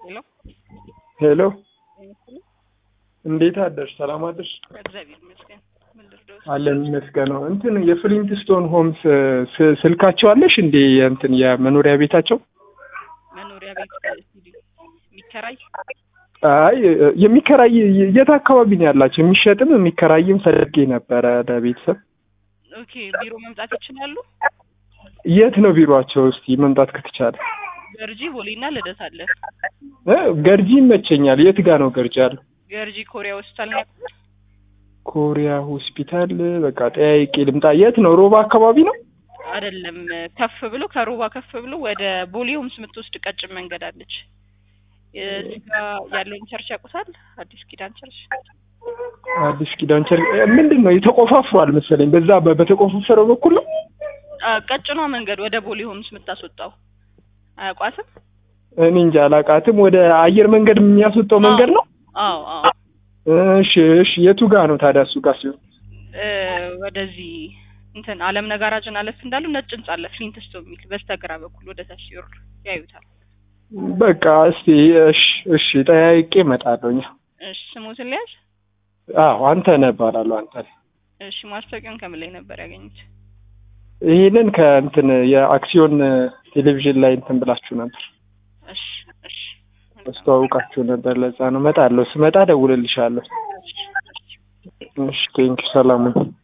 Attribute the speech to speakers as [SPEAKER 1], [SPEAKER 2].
[SPEAKER 1] ሄሎ
[SPEAKER 2] ሄሎ እንዴት አደርሽ? ሰላም አደርሽ?
[SPEAKER 1] እግዚአብሔር ይመስገን። ምን ልርዳዎት?
[SPEAKER 2] አለን ይመስገነው። እንትን የፍሊንትስቶን ሆምስ ስ- ስልካቸው አለሽ እንዴ? እንትን የመኖሪያ ቤታቸው?
[SPEAKER 1] መኖሪያ ቤት ስቱዲዮ የሚከራይ
[SPEAKER 2] አይ የሚከራይ የት አካባቢ ነው ያላቸው? የሚሸጥም የሚከራይም ፈልጌ ነበረ ለቤተሰብ።
[SPEAKER 1] ኦኬ። ቢሮ መምጣት ይችላሉ።
[SPEAKER 2] የት ነው ቢሮአቸው? እስቲ መምጣት ከተቻለ
[SPEAKER 1] ገርጂ ቦሌና ልደት አለ።
[SPEAKER 2] እ ገርጂ ይመቸኛል። የት ጋ ነው ገርጂ አለ?
[SPEAKER 1] ገርጂ ኮሪያ ሆስፒታል ነው ያውቁት?
[SPEAKER 2] ኮሪያ ሆስፒታል። በቃ ጠያይቄ ልምጣ። የት ነው? ሮባ አካባቢ ነው?
[SPEAKER 1] አይደለም፣ ከፍ ብሎ ከሮባ ከፍ ብሎ ወደ ቦሌ ሆምስ የምትወስድ ቀጭን መንገድ አለች። እዚህ ጋ ያለውን ቸርች ያውቁታል? አዲስ ኪዳን ቸርች።
[SPEAKER 2] አዲስ ኪዳን ቸር ምንድን ነው የተቆፋፍሯል መሰለኝ። በዛ በ- በተቆፋፈረው በኩል ነው።
[SPEAKER 1] አ፣ ቀጭኗ መንገድ ወደ ቦሌ ሆምስ የምታስወጣው አያውቋትም?
[SPEAKER 2] እኔ እንጃ አላውቃትም። ወደ አየር መንገድ የሚያስወጣው መንገድ ነው።
[SPEAKER 1] አዎ አዎ።
[SPEAKER 2] እሺ እሺ። የቱ ጋ ነው ታዲያ? እሱ ጋር ሲሆን
[SPEAKER 1] እ፣ ወደዚህ እንትን አለም ነጋራጅን አለፍ እንዳሉ ነጭ ህንጻ አለ ፍሊንትስቶን የሚል በስተግራ በኩል ወደ ታች ሲወርድ ያዩታል።
[SPEAKER 2] በቃ እስቲ እሺ እሺ፣ ጠያይቄ እመጣለሁኝ።
[SPEAKER 1] እሺ ስሞትን ሊያዝ
[SPEAKER 2] አዎ አንተ ነህ እባላለሁ። አንተ ነህ።
[SPEAKER 1] እሺ ማስታወቂያውን ከምን ላይ ነበር ያገኙት?
[SPEAKER 2] ይሄንን ከእንትን የአክሲዮን ቴሌቪዥን ላይ እንትን ብላችሁ ነበር፣
[SPEAKER 1] እሺ እሺ
[SPEAKER 2] አስተዋውቃችሁ ነበር። ለዛ ነው እመጣለሁ። ስመጣ እደውልልሻለሁ።
[SPEAKER 1] እሺ እሺ
[SPEAKER 2] እሺ ቴንኪው። ሰላም ሁኚ።